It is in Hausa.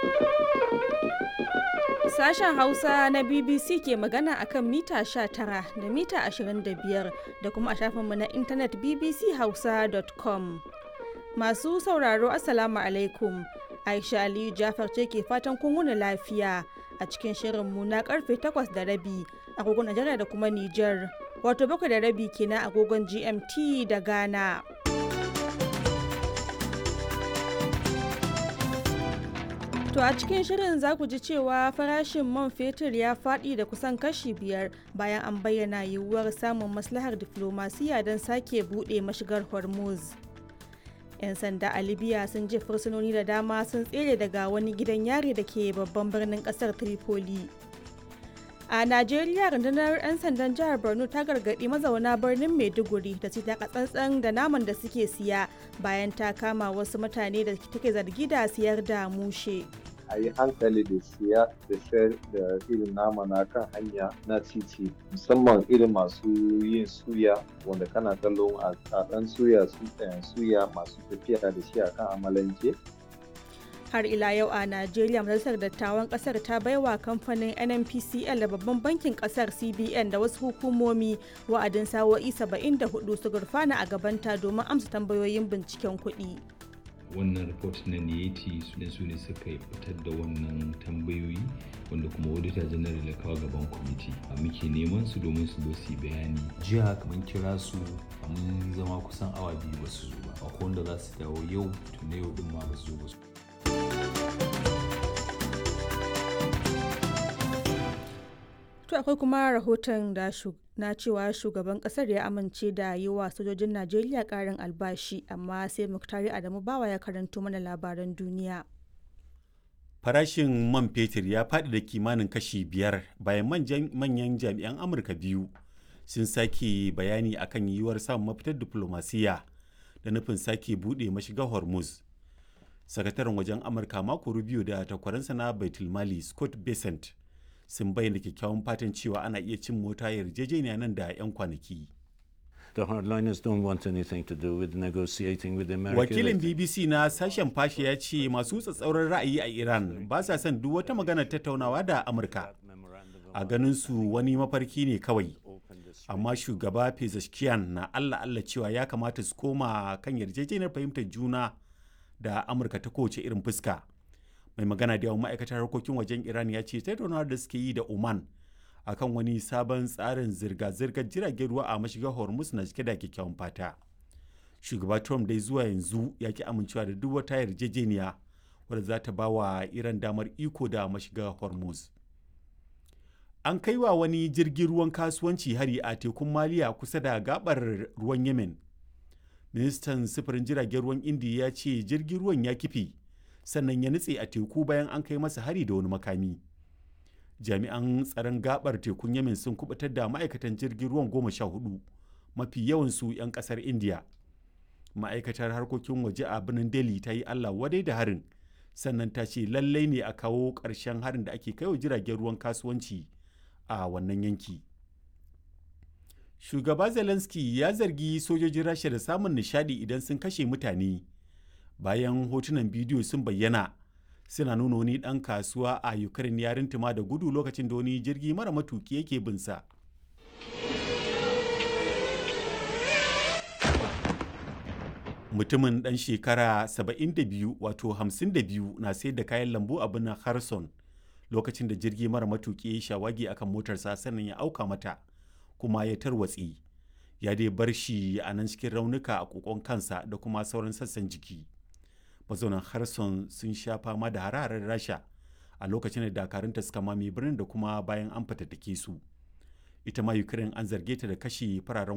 Sashen Hausa na BBC ke magana akan mita 19 da mita 25 da kuma a shafinmu na intanet bbchausa.com. Masu sauraro Assalamu alaikum. Aisha Aliyu Jafar ce ke fatan kun wuni lafiya a cikin shirinmu na karfe 8 da rabi agogon Najeriya da kuma Nijar. Wato bakwai da rabi kenan agogon GMT da Ghana. To a cikin shirin za ku ji cewa farashin man fetur ya faɗi da kusan kashi biyar bayan an bayyana yiwuwar samun maslahar diflomasiya don sake buɗe mashigar Hormuz. 'Yan sanda a Libya sun je fursunoni da dama sun tsere daga wani gidan yari da ke babban birnin ƙasar Tripoli. A Najeriya rundunar 'yan sandan jihar Borno ta gargaɗi mazauna birnin Maiduguri da su taka tsantsan da naman da suke siya bayan ta kama wasu mutane da take zargi da siyar da mushe. a yi hankali da siya da sayar da irin nama na kan hanya na titi musamman irin masu yin suya wanda kana kallon a ɗan suya suya masu tafiya da shi a kan amalanke har ila yau a najeriya majalisar dattawan kasar ta baiwa kamfanin nnpcl da babban bankin kasar cbn da wasu hukumomi wa'adin sawo'i 74 su gurfana a gabanta domin amsa tambayoyin binciken kuɗi. wannan report na niyeti su ne su ne suka fitar da wannan tambayoyi wanda kuma auditor general ya kawo gaban kwamiti a muke neman su domin su zo su bayani jiya kamar kira su mun zama kusan awa biyu ba su zo ba akwai wanda za su dawo yau tun na yau din ma ba su zo ba su To akwai kuma rahoton da na cewa shugaban kasar ya amince da yi wa sojojin Najeriya karin albashi amma sai Muktari Adamu Bawa ya karanto mana labaran duniya. Farashin man fetur ya faɗi da kimanin kashi biyar bayan manyan jami'an Amurka biyu sun sake bayani akan yiwuwar samun mafitar diplomasiya da nufin sake buɗe mashigar Hormuz. Sakataren wajen Amurka mako Rubio da takwaransa na Baitulmali Scott Bessent sun bayyana kyakkyawan fatan cewa ana iya cin mota yarjejeniya nan da 'yan kwanaki. The hardliners don't want anything to do with negotiating with the American Wakilin BBC na sashen fashe ya ce masu tsatsauran ra'ayi a Iran ba sa son duk wata maganar tattaunawa da Amurka. A ganin su wani mafarki ne kawai. Amma shugaba Pezeshkian na Allah Allah cewa ya kamata su koma kan yarjejeniyar fahimtar juna da Amurka ta kowace irin fuska. mai magana da yawan ma'aikatar harkokin wajen iran ya ce tattaunawar da suke yi da oman akan wani sabon tsarin zirga-zirgar jiragen ruwa a mashigar hormuz na cike da kyakkyawan fata shugaba trump dai zuwa yanzu ya ki amincewa da duk wata yarjejeniya wadda za ta ba wa iran damar iko da mashigar hormuz an kai wa wani jirgin ruwan kasuwanci hari a tekun maliya kusa da gabar ruwan yemen ministan sufurin jiragen ruwan indiya ya ce jirgin ruwan ya kife sannan ya nutse a teku bayan an kai masa hari da wani makami jami'an tsaron gabar tekun yamin sun kubutar da ma'aikatan jirgin ruwan goma sha hudu mafi yawansu 'yan kasar india ma'aikatar harkokin waje a birnin delhi ta yi allah wadai da harin sannan ta ce lallai ne a kawo ƙarshen harin da ake kaiwa jiragen ruwan kasuwanci a wannan yanki shugaba zelensky ya zargi sojojin rasha da samun nishadi idan sun kashe mutane bayan hotunan bidiyo sun bayyana suna nuna wani ɗan kasuwa a ukraine ya rintuma da gudu lokacin da wani jirgi mara matuki yake binsa mutumin ɗan shekara 72 wato 52 na sayar da kayan lambu a birnin harson lokacin da jirgi mara matuki ya shawagi akan motarsa sannan ya auka mata kuma ya tarwatsi ya dai bar shi a nan cikin raunuka a kokon kansa da kuma sauran sassan jiki mazaunan harson sun sha fama da hararen rasha a lokacin da dakarunta suka mame birnin da kuma bayan an fatattake su ita ma ukraine an zarge ta da kashe fararen